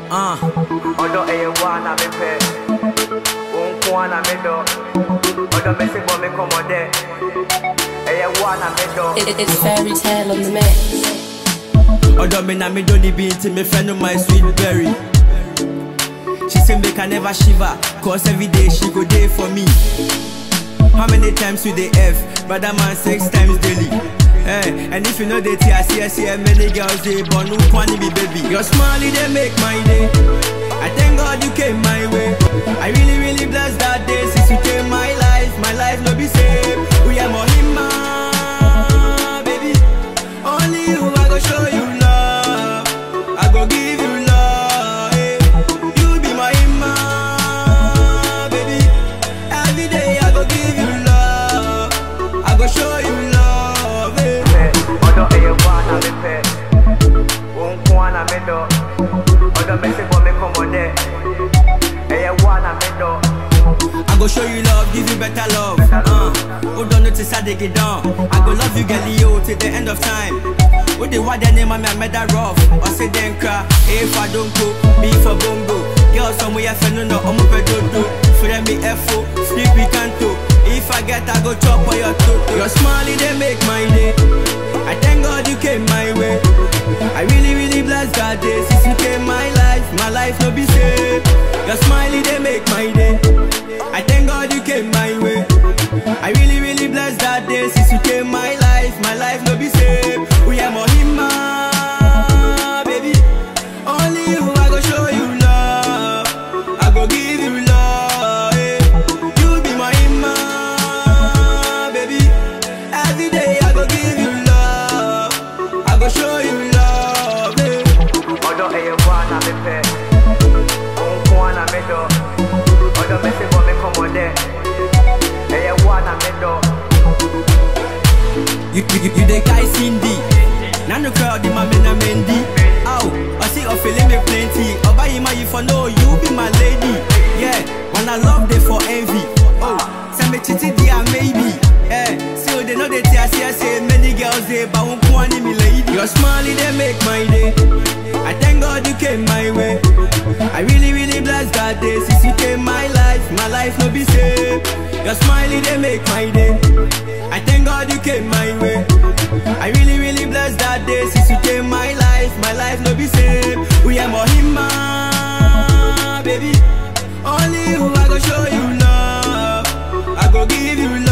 Uh. Odo eye wana me pe Unku wana me do Odo me si bo me komode Eye wana me do It, it's fairy tale on the mix. Although me na me do the beat, me friend of my sweet berry. She say make I never shiver, cause every day she go day for me. How many times you dey F? Brother man six times daily. Hey, and if you know the T, I see, I see how many girls they born who want be baby. Your smile they make my day. I thank God you came my way. I really, really blessed that day since you came my life. My life no be same. We are Mohima, baby. Only you I go show you love. I go give you love. eh. You be my Hima, baby. Every day I go give you love. I go show you love. eh. pe Odo eye wana me pe Unku wana me do Odo me si bo me komode Eye wana me do I go show you love, give you better love. Uh, hold on notice how they get down. I go love you, girl, yo, till the end of time. What they want their name, I mean, I made that rough. Or say then cry, if I don't go, be for bongo. Girl, somewhere I feel no, no, I'm a pedodo. For them, me F.O., sleepy canto. If I get, I go chop on your toe. Your smile, they make my day. I thank God you came my way. I really, really bless God day since you came my life. My life no be safe. Your smiley they make my day. I thank God you came my way. I really, really bless that day since you came my life. My life no be safe. We are Mohima, baby. Only you I go show you love. I go give you love. eh. You be my Hima, baby. Every day I go give you love. I go show you love. eh. Odo eye wana me pe Unku wana me do Odo me si bo me komode Eye wana me do You, you, you, you the guy Cindy. Now the crowd in my men and Mendy. Ow, I see you feeling me plenty. Oba Ima, you for know you be my lady. Yeah, when I love they for envy. Oh, send me chitty dear maybe. Yeah, so they know they tear say say many girls they but won't want me lady. Your smiley they make my day. I thank God you came my way. I really really bless that day since you came my life. My life no be safe. Your smiley they make my day. I thank God you came my way. I really, really bless that day since you came my life. My life no be safe. We are Mohima, baby. Only you I go show you love. I go give you love.